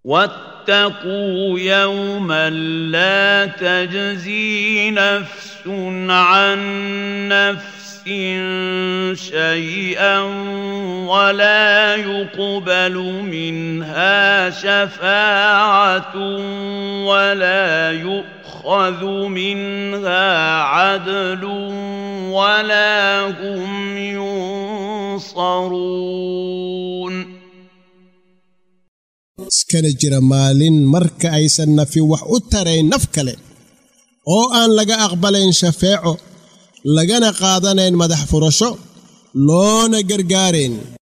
واتقوا يوما لا تجزي نفس عن نفس شيئا ولا يقبل منها شفاعه ولا يؤخذ منها عدل ولا هم ينصرون iskana jira maalin marka aysan nafi wax u tarayn naf kale oo aan laga aqbalayn shafeeco lagana qaadanayn madax furasho loona gargaarayn